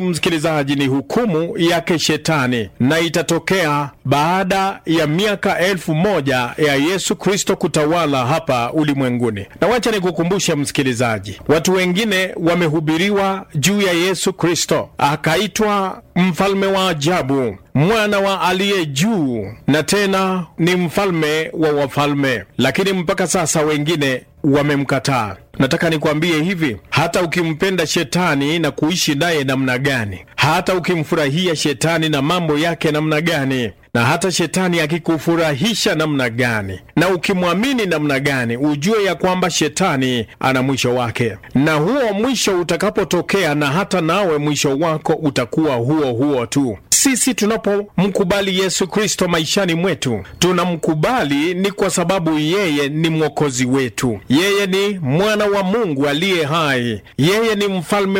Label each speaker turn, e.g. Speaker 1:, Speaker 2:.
Speaker 1: msikilizaji, ni hukumu yake Shetani, na itatokea baada ya miaka elfu moja ya Yesu Kristo kutawala hapa ulimwenguni. Na wacha nikukumbushe msikilizaji, watu wengine wamehubiriwa juu ya Yesu Kristo, akaitwa mfalme wa ajabu, mwana wa aliye juu, na tena ni mfalme wa wafalme, lakini mpaka sasa wengine wamemkataa. Nataka nikwambie hivi, hata ukimpenda shetani na kuishi naye namna gani, hata ukimfurahia shetani na mambo yake namna gani, na hata shetani akikufurahisha namna gani, na ukimwamini namna gani, ujue ya kwamba shetani ana mwisho wake, na huo mwisho utakapotokea, na hata nawe mwisho wako utakuwa huo huo tu. Sisi tunapomkubali Yesu Kristo maishani mwetu, tunamkubali ni kwa sababu yeye ni mwokozi wetu, yeye ni mwana wa Mungu aliye hai, yeye ni mfalme